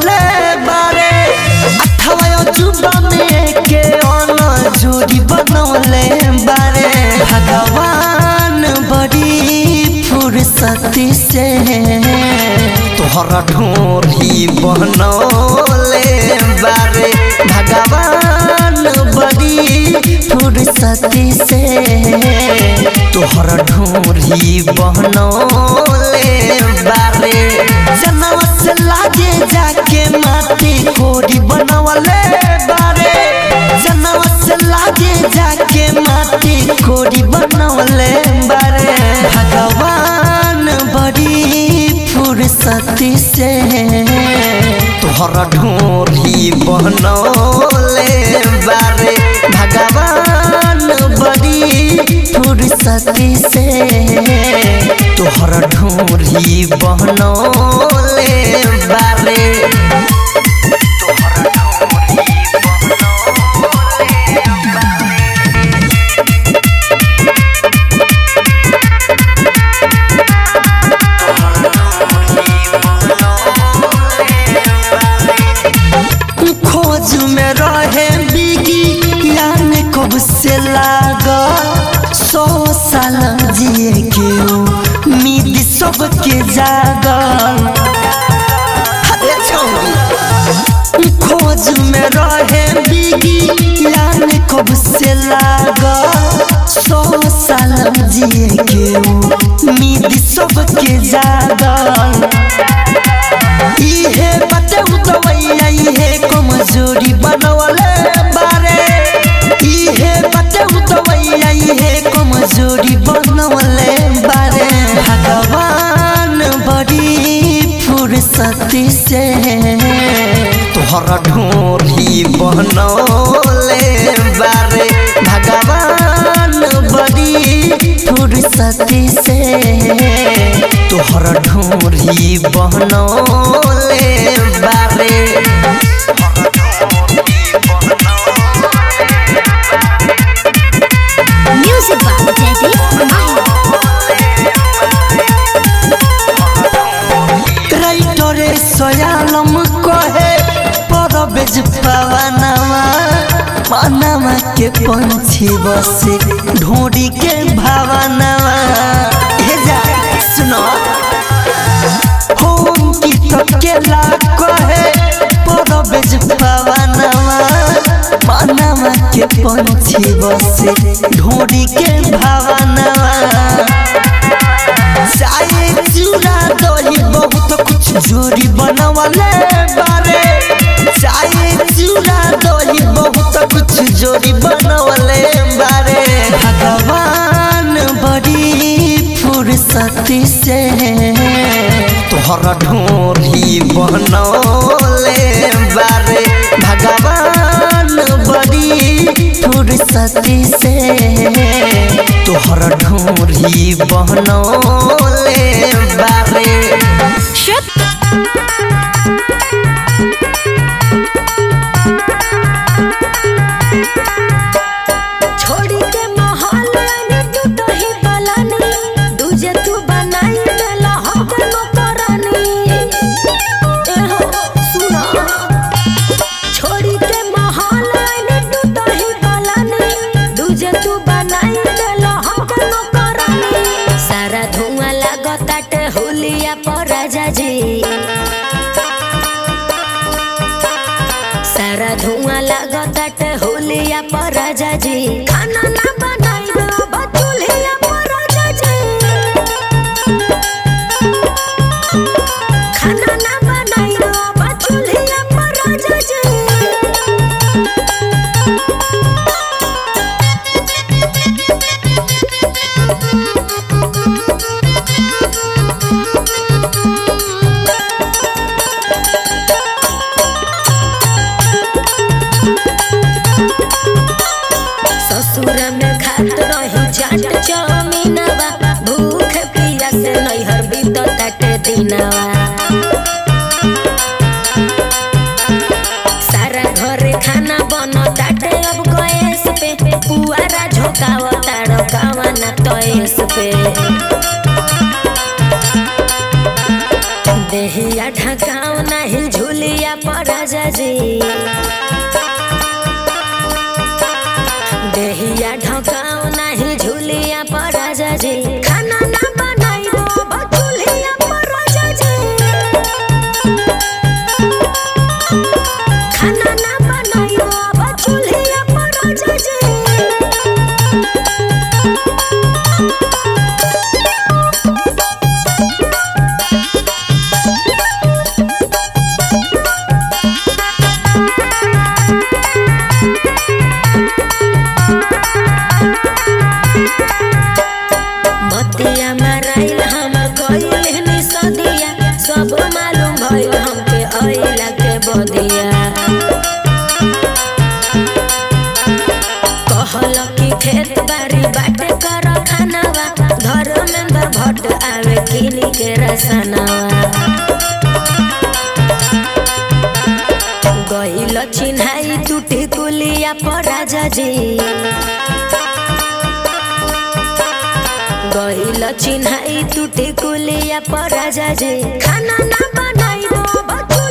बनवले बारे अठवा अजूबा में के अन जोड़ी बनवले बारे भगवान बड़ी फुर्सती से तोहरा ढोरी बनौले बारे भगवान बड़ी फुर्सती से तोहरा ढोरी बनौले बारे जनम से लागे जाके माटी कोरी बनवले बारे जनम से लागे जाके माटी कोरी बनवले बारे भगवान बड़ी फुर्सती से तोहरा ढोरी बनौले बारे भगवान बड़ी फुर्सती से तोहरा ढोरी बनौले बारे खोज में रहे बिगी यान कब से लागा सौ साल जिए के उम्मीद सबके जागल अरे छौरी खोज में रहे बिगी यान कब से लागा सौ साल जिए के उम्मीद सबके जागल इहे बटे उतवैया इहे कमजोरी बनवले बारे इहे बटे उतवैया इहे कमजोरी बनवले बारे भगवान बड़ी फुर्सती से तोहरा ढोरी बनौले बारे भगवान बड़ी फुर्सती से तोहरा ढोरी बनौले बारे Music by Daddy Mahi. राइटरे सयालम कहे परबेज पवनवा पनवा के पंछी बसे ढोरी के भावनवा हे जा सुनो होम की टकेला कहे परबेज पवनवा पनवा के पंछी बसे ढोरी के भावनवा चाहे चूड़ा दही बहुत कुछ जोरी बनवले बारे चाहे चूड़ा दही बहुत कुछ जोरी बनवले बारे भगवान बड़ी फुर्सती से तोहरा ढोरी बनौले बारे भगवान बड़ी फुर्सती से तोहरा ढोरी बनौले बारे छोड़ी के महल आने तू तो ही पलानी दूजे तू बनाई देला हम कोनो करनी ए हो सुना छोड़ी के महल आने तू तो ही पलानी दूजे तू बनाई देला हम कोनो करनी सारा धुआं लागताटे होलिया पर राजा जी सारा धुआं लागताटे होलिया पर राजा जी खाना ना बनाई दो बचुलिया पर राजा जी खाना ना बनाई दो बचुलिया पर राजा जी ससुर में खात रही चाट चमीनवा भूख पिया से नैहर बीत काटे दिनवा सारा घरे खाना बन ताटे अब गैस पे पुआरा झोकाव ताड़कावा ना तयस पे देहिया ढकाव नहीं झुलिया के रसनवा गइल चिन्हाई टूटे कुलिया पर राजा जी गइल चिन्हाई टूटे कुलिया पर राजा जी खाना ना बनाइबो बचू